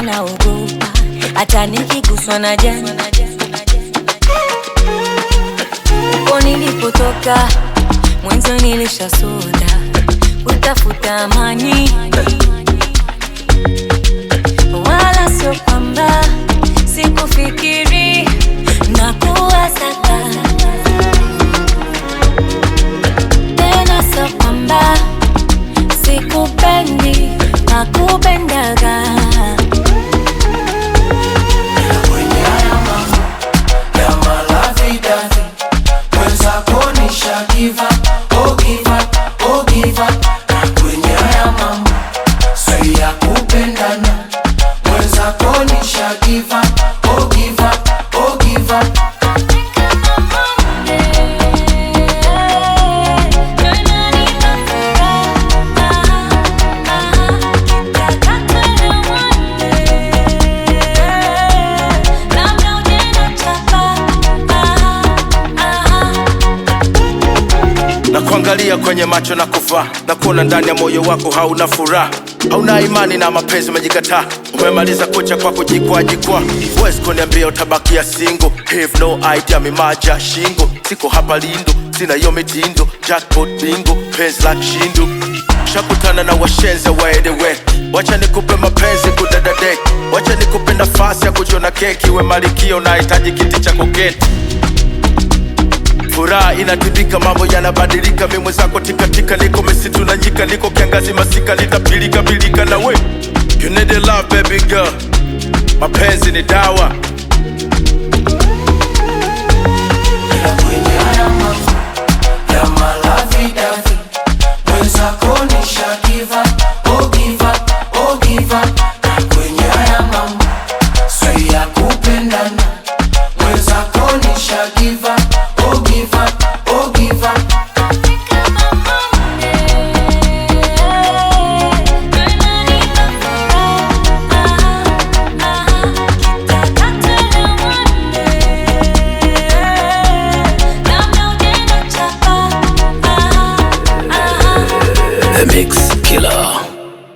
naogopa hata nikiguswa na jani uko nilipotoka mwenzo nilishasota kutafuta amani wala sio kwamba sikufikiri na kuwasaka tena sio kwamba sikupendi na kupendaga kwenye haya mambo ya malavidavi mwenzako nisha give up, oh give up, oh give up. Na kwenye haya mambo si ya kupendana mwenzako nisha give up, oh give up, oh give up. na kuangalia kwenye macho na kuvaa na kuona ndani ya moyo wako hauna furaha hauna imani na mapenzi umejikataa umemaliza kucha kwa kujikwaa jikwaa huwezi kuniambia utabakia singo have no idea mimaja shingo siko hapa lindo sina hiyo mitindo jackpot bingo penzi la kishindo shakutana na washenze waedewe wacha nikupe mapenzi kudadadek wacha nikupe nafasi ya kujiona keki we malikio nahitaji kiti cha koketi furaha inatibika, mambo yanabadilika, mi mwenzako tikatika, niko misitu na nyika, niko kiangazi masika, litapilika pilika na we you need a love baby girl, mapenzi ni dawa